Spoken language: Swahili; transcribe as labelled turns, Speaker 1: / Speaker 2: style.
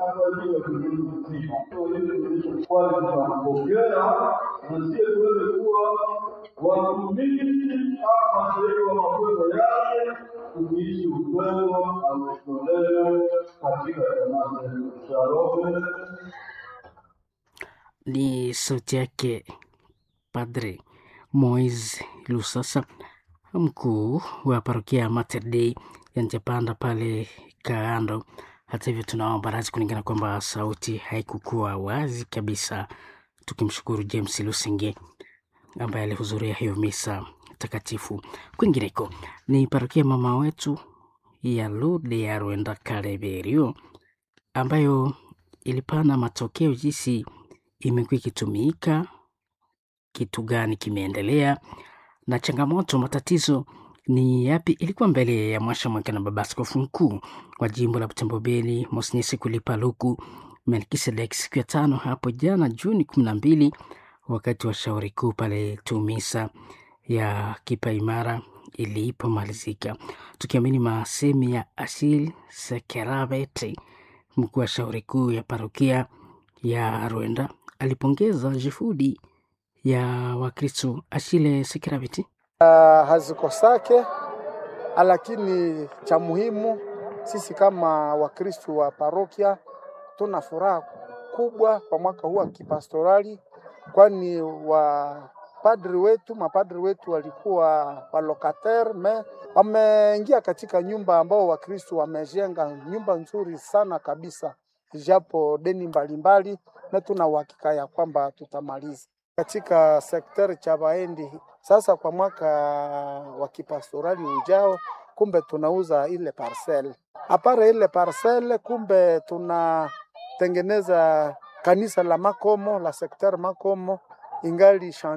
Speaker 1: kwa ajili ya kudumu mzima. Kwa hiyo kilichokuwa tunapokea na sisi tuweze kuwa watumishi kama mashahidi wa mapendo yake, tukiishi upendo ametolea katika jamaa zetu. Shalom.
Speaker 2: Ni sauti yake Padre Moise Lusasa, mkuu wa parokia ya Mater Dei ya Njapanda pale Kaando. Hata hivyo, tunaomba radhi kulingana kwamba sauti haikukuwa wazi kabisa, tukimshukuru James Lusenge ambaye alihudhuria hiyo misa takatifu. Kwingineko ni parokia mama wetu ya Lude ya Rwenda Kareberio ambayo ilipana matokeo jinsi imekuwa ikitumika, kitu gani kimeendelea na changamoto, matatizo ni yapi? Ilikuwa mbele ya mwasha mwaka na baba askofu mkuu wa jimbo la Butembo Beni Mosnyesi Kulipa Luku Melkisedek siku ya tano hapo jana Juni kumi na mbili wakati wa shauri kuu pale Tumisa ya Kipa Imara ilipomalizika, tukiamini masemi ya Asil Sekerabeti, mkuu wa shauri kuu ya parokia ya Rwenda, alipongeza juhudi ya Wakristo. Ashile Sekerabeti
Speaker 3: uh, hazikosake, lakini cha muhimu sisi kama Wakristo wa parokia tuna furaha kubwa kwa mwaka huu wa kipastorali, kwani wapadri wetu mapadri wetu walikuwa walokater me wameingia katika nyumba ambao Wakristo wamejenga nyumba nzuri sana kabisa, japo deni mbalimbali, na tuna uhakika ya kwamba tutamaliza katika sekteri cha Baendi. Sasa kwa mwaka wa kipastorali ujao, kumbe tunauza ile parcel apara ile parcel, kumbe tunatengeneza kanisa la Makomo la sekteri Makomo ingali